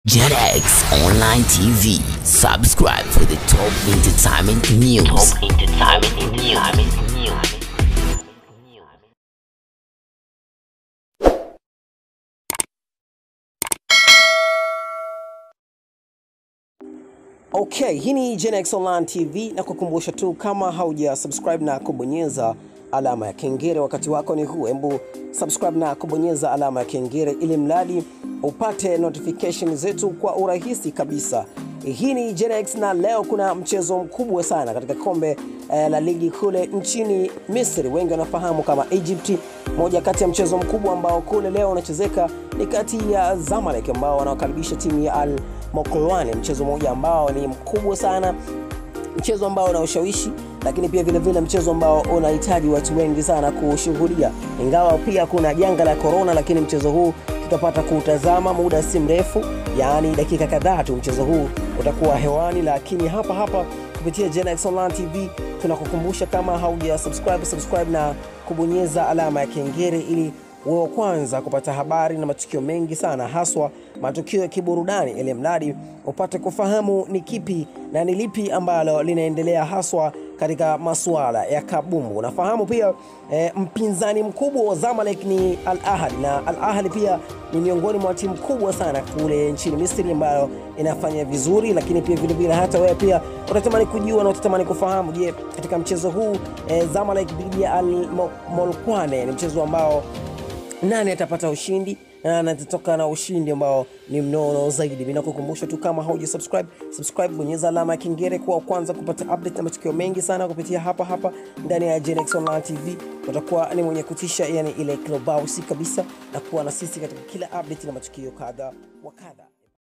JetX Online TV. Subscribe for the top entertainment news. Top entertainment news. Okay, hii ni Genex Online TV na kukumbusha tu kama hauja subscribe na kubonyeza alama ya kengele, wakati wako ni huu. Hebu subscribe na kubonyeza alama ya kengele ili mradi upate notification zetu kwa urahisi kabisa. Hii ni Genex na leo kuna mchezo mkubwa sana katika kombe eh, la ligi kule nchini Misri, wengi wanafahamu kama Egypt. Moja kati ya mchezo mkubwa ambao kule leo unachezeka ni kati ya Zamalek ambao wanawakaribisha timu ya Al Mokolwane, mchezo mmoja ambao ni mkubwa sana, mchezo ambao una ushawishi, lakini pia vile vile mchezo ambao unahitaji watu wengi sana kushuhudia, ingawa pia kuna janga la corona, lakini mchezo huu tutapata kuutazama muda si mrefu, yaani dakika kadhaa tu mchezo huu utakuwa hewani, lakini hapa hapa kupitia Genex Online TV tunakukumbusha kama hauja subscribe, subscribe na kubonyeza alama ya kengele ili wewe wa kwanza kupata habari na matukio mengi sana, haswa matukio ya kiburudani, ili mradi upate kufahamu ni kipi na ni lipi ambalo linaendelea haswa katika masuala ya kabumbu. Unafahamu pia e, mpinzani mkubwa wa Zamalek ni Al Ahly, na Al Ahly pia ni miongoni mwa timu kubwa sana kule nchini Misri ambayo inafanya vizuri, lakini pia vile vile hata wewe pia utatamani kujua na utatamani kufahamu, je, katika mchezo huu e, Zamalek dhidi ya Al Molkwane ni mchezo ambao nani atapata ushindi na nani atatoka na ushindi ambao ni mnono zaidi. Mimi nakukumbusha tu kama hauja subscribe, subscribe, bonyeza alama ya kengele kwa kwanza kupata update na matukio mengi sana kupitia hapa hapa ndani ya Genex Online TV. Utakuwa ni mwenye kutisha, yani ile klobausi kabisa, na kuwa na sisi katika kila update na matukio kadha wa kadha.